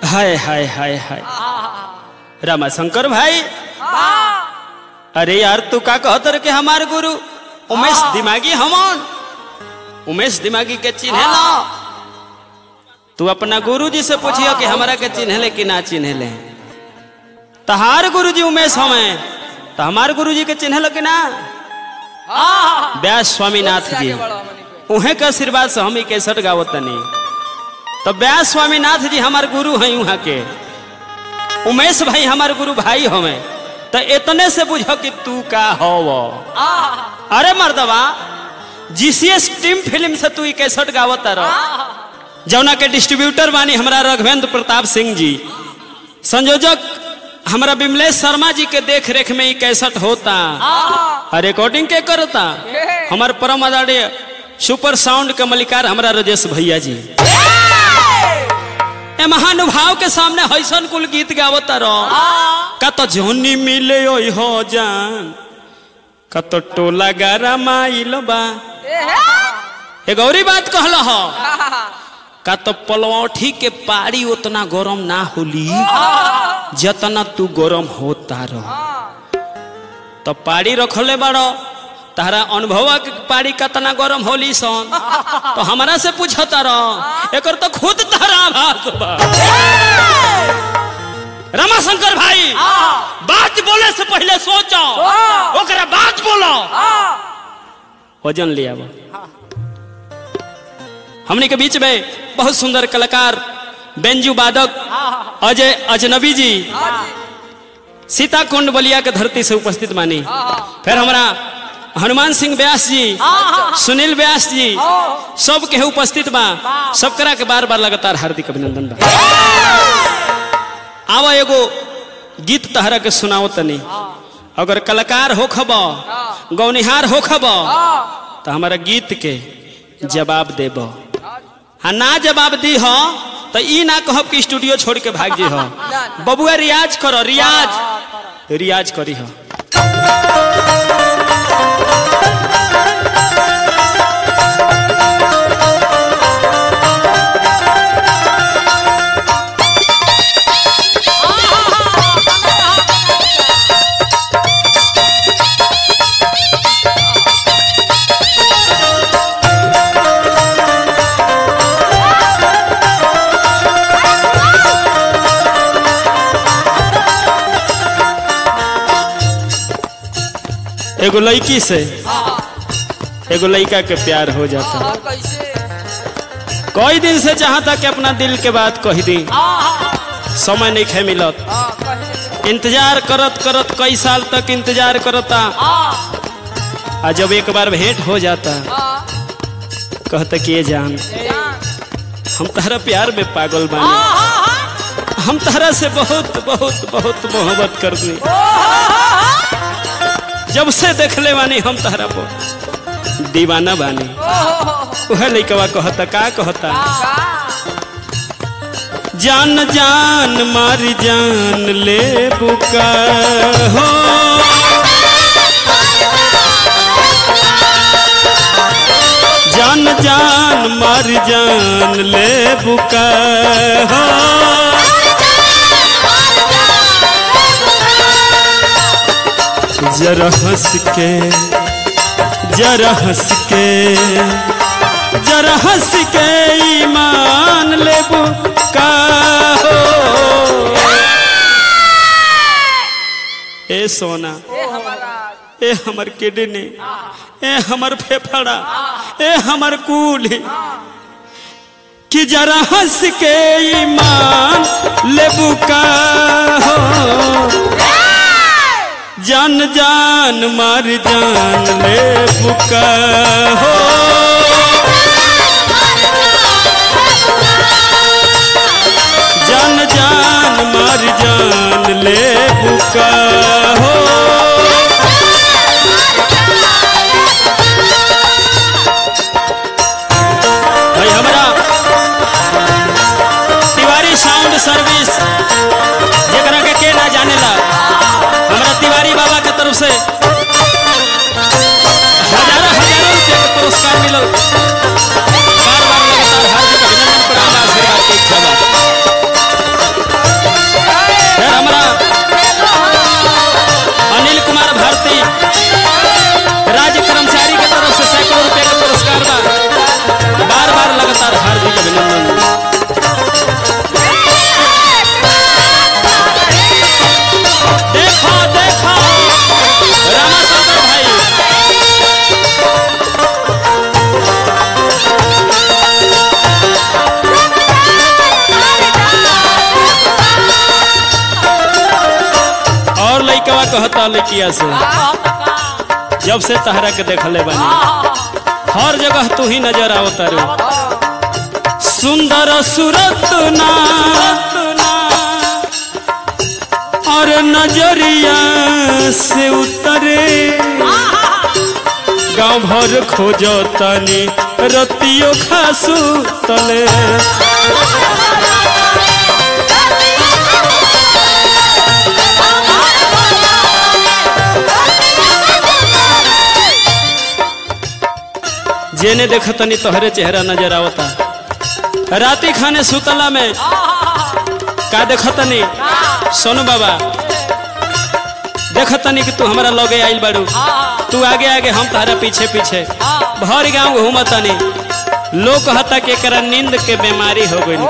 हाय हाय हाय हाय रामाशंकर भाई अरे यार तू का कहत रे कि हमार गुरु उमेश दिमागी हमन उमेश दिमागी के चिन्हे ना तू अपना गुरु जी से पूछियो कि हमारा के चिन्हले कि ना चिन्हले तहार गुरु जी उमेश हमें तो हमार गुरु जी के चिन्हल कि ना व्यास स्वामीनाथ जी उहे के आशीर्वाद से हम ही कैसठ गावत तनी तो व्यास स्वामीनाथ जी हमार गुरु हैं वहाँ के उमेश भाई हमार गुरु भाई हमें तो इतने से बुझो कि तू का हो अरे मर्दवा जीसीएस टीम फिल्म से तू कैसठ गावत रह जौना के डिस्ट्रीब्यूटर बानी हमारा रघवेंद्र प्रताप सिंह जी संयोजक हमारा विमलेश शर्मा जी के देख रेख में ही कैसठ होता और रिकॉर्डिंग के करता हमार परम आदरणीय सुपर साउंड के मलिकार हमारा राजेश भैया जी ए महानुभाव के सामने हैसन कुल गीत गावता रहो का तो जोनी मिले ओई हो जान का तो टोला गारा माइल बा ए गौरी बात कहल हो का तो पलौठी के पारी उतना गरम ना होली जतना तू गरम होता रह तो पारी रखले बाड़ो तारा अनुभव के पारी कतना गरम होली सन तो हमरा से पूछता रह एकर तो खुद तारा आभास बा रमाशंकर भाई बात बोले से पहले सोचो ओकरा बात बोलो वजन लिया बा हमने के बीच में बहुत सुंदर कलाकार बेंजू वादक अजय अजनबी जी सीता कुंड बलिया के धरती से उपस्थित मानी फिर हमारा हनुमान सिंह व्यास जी सुनील व्यास जी सब के उपस्थित बा सब करा के बार बार लगातार हार्दिक अभिनंदन बा आवा एगो गीत तहरा के सुनाओ तनी अगर कलाकार हो खब गौनिहार हो खब तो हमारा गीत के जवाब देब हाँ ना जवाब दी हो तो ई ना कहब कि स्टूडियो छोड़ के भाग जी हो बबुआ रियाज करो रियाज रियाज करी हो एगो लड़की से एगो लड़का के प्यार हो जाता कई दिन से चाहता कि अपना दिल के बात कह दी समय नहीं खे मिलत इंतजार करत करत कई साल तक इंतजार करता आ जब एक बार भेंट हो जाता कहता कि ये जान हम तहरा प्यार में पागल बानी हम तहरा से बहुत बहुत बहुत मोहब्बत करनी जब से देख ले बानी हम तहरा पर दीवाना बानी वह लैकवा कहता का कहता जान जान मार जान ले बुका हो जान जान मार जान ले बुका हो जरा हंस के जरा हंस के जरा हंस के ईमान लेबू का हो ए सोना ए हमर किडनी ए हमर फेफड़ा ए हमर कूली कि जरा हंस के ईमान लेबू का हो जान जान मार जान ले बुका हो जान जान मार जान ले बुका हो भाई हमारा तिवारी साउंड सर्विस जरा के के ना जानेला हमारा तिवारी बाबा के तरफ से हजारों हजारों रुपया के पुरस्कार मिलल बार बार लगातार हार्दिक अभिनंदन प्रणाम आशीर्वाद के इच्छा बा लड़किया से जब से तहरा के देखले बनी हर जगह तू ही नजर आओ तारू सुंदर सूरत ना और नजरिया से उतरे गाँव भर खोजो तनी रतियो खासू तले जेने देख तनी तोहरे चेहरा नजर आवता राती खाने सुतला में का देख तनी सोनू बाबा देख तनी कि तू हमारा लगे आइल बाड़ू तू आगे आगे हम तारा पीछे पीछे भर गाँव घूमतनी लोग कहता कि एकरा नींद के बीमारी हो गई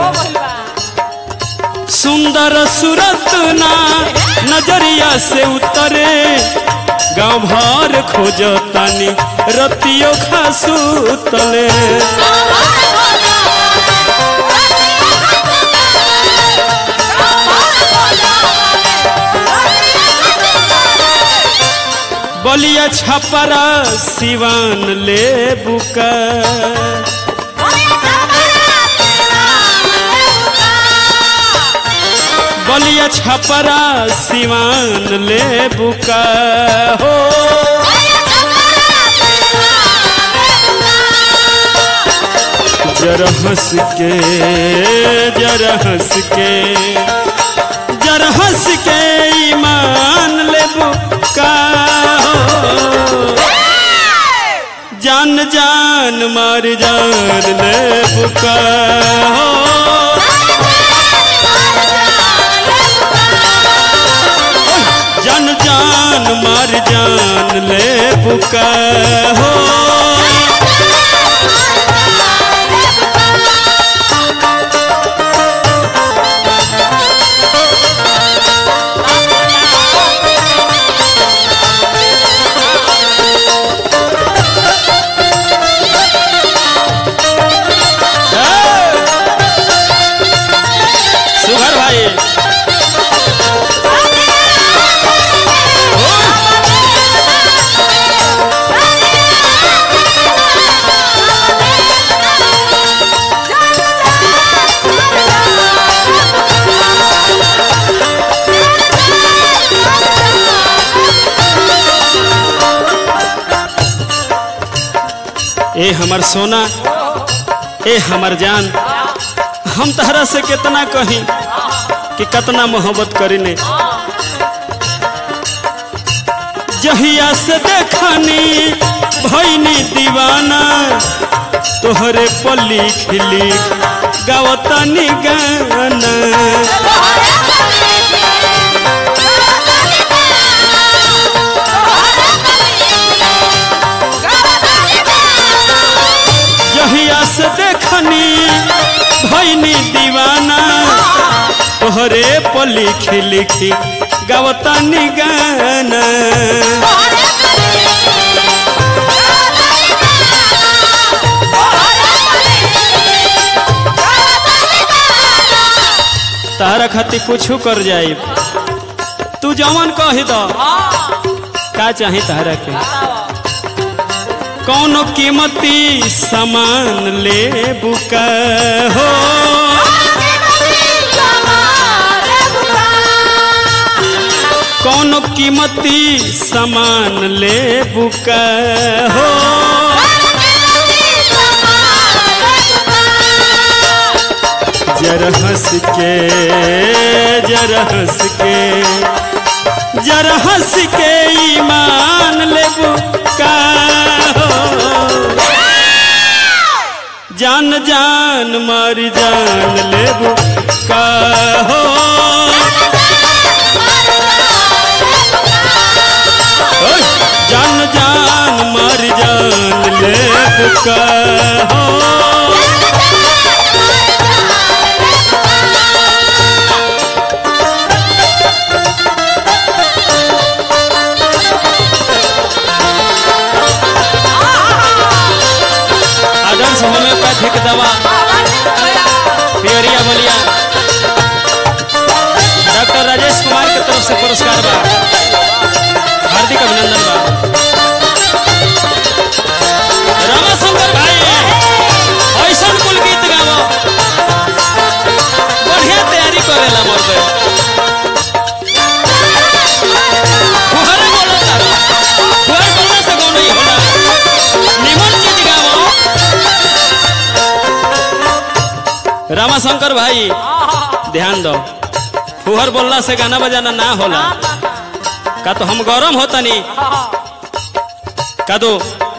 सुंदर सूरत ना नजरिया से उतरे गाँव भर खोजतानी रतियो खासू तले बलिया छपरा सिवान ले बुका बलिया छपरा सिवान ले बुका हो जरा हंस के जरा हंस के जरा हंस के ईमान ले बुका हो जान जान मार जान ले बुका हो जान जान मार जान ले बुका हो सुघर भाई ए हमर सोना ए हमर जान हम तहरा से कितना कही कि कितना मोहब्बत करीने जहिया से देखनी भैनी दीवाना तोहरे पल्ली खिली गावतानी गाना जहिया से देखनी भैनी दीवाना तोहरे पल्ली खिली खी गावतानी गाना तारा खातिर कुछ कर जाई तू जवन कही दो का चाही तारा के कौनो कीमती सामान ले बुका हो कौनो कीमती सामान ले बुका हो जरा हंस के जरा हंस के जरा हंस के ईमान ले बुका हो जान जान मारी जान ले बुका हो ओए, जान जान मारी जान ले बुका हो आदर्श होम्योपैथिक दवा पियरिया बलिया डॉक्टर राजेश कुमार के तरफ से पुरस्कार बा हार्दिक अभिनंदन बा रामाशंकर भाई ऐसन कुल गीत गावो बढ़िया तैयारी करेला मोर पे फुहरे बोलो तारो फुहर बोलने से गाँव नहीं होला निमन चीज गावो रामाशंकर भाई ध्यान दो फुहर बोलला से गाना बजाना ना होला का तो हम गरम होता नहीं का तो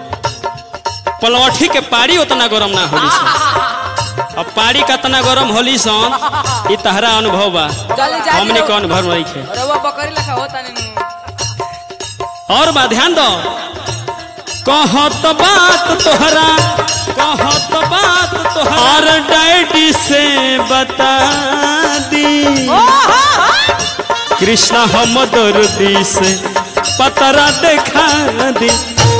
पलवठी के पाड़ी उतना गरम ना होली सन अब पाड़ी कतना गरम होली सन ई तहरा अनुभव बा जल्दी जा हमने के अनुभव नहीं खे रवा बकरी लखा होता नहीं और बा ध्यान दो कहत बात तोहरा कहत बात तोहरा डैडी से बता दी कृष्णा हम दर्दी से पतरा देखा दी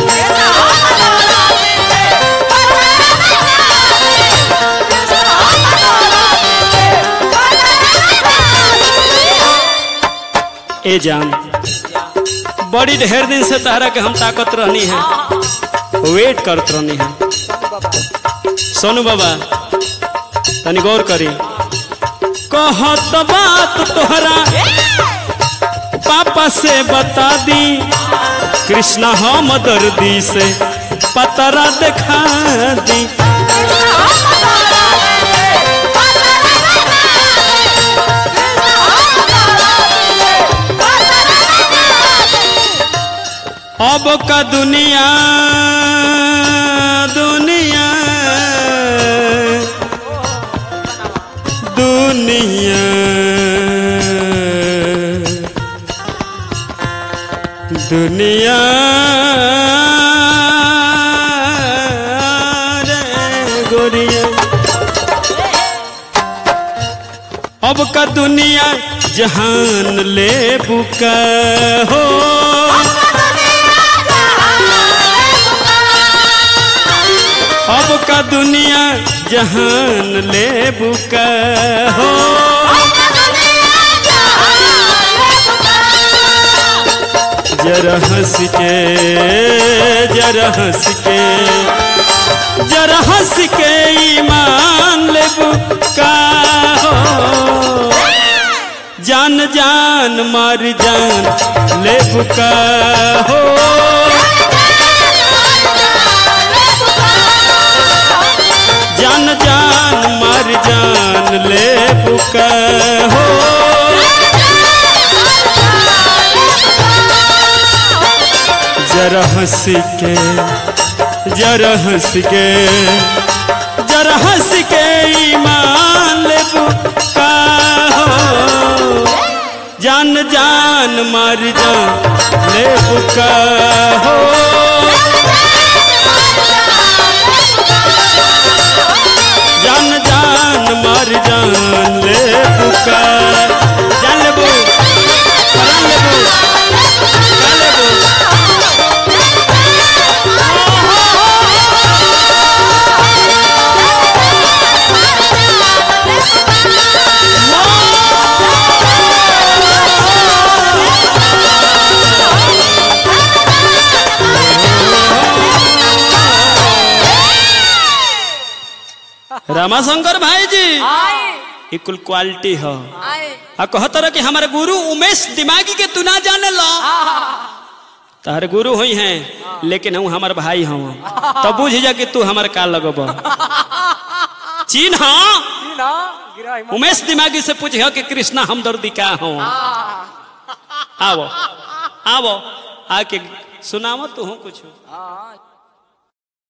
ए जान बड़ी ढेर दिन से तहरा के हम ताकत रहनी है वेट करत रहनी है सोनू बाबा तनी गौर करी कहत बात तोहरा पापा से बता दी कृष्णा हम दर्दी से पतरा देखा दी अब का दुनिया दुनिया दुनिया दुनिया रे गोरिया अब का दुनिया जहान ले बुका हो अब का दुनिया जहान ले बुका हो जरा हंस के जरा हंस के जरा हंस के ईमान ले बुका हो जान जान मार जान ले बुका हो जान जान मर जान ले बुका हो जरा हंस के जरा हंस के जरा हंस के ईमान ले बुका हो जान जान मर जान ले बुका हो जान जान मर जान ले बुका जान लेबू परान लेबू का लेबू रामाशंकर भाई जी आए ये कुल क्वालिटी हो आए आ कहत रह कि हमारे गुरु उमेश दिमागी के तू ना जाने लो तार गुरु हुई हैं लेकिन हम हमार भाई हम तब बुझ जा कि तू हमार का लगब चीन हाँ ना गिरा हिम्मत। उमेश दिमागी से पूछ कि कृष्णा हमदर्दी का हो आओ आओ आके सुनाव तू कुछ हाँ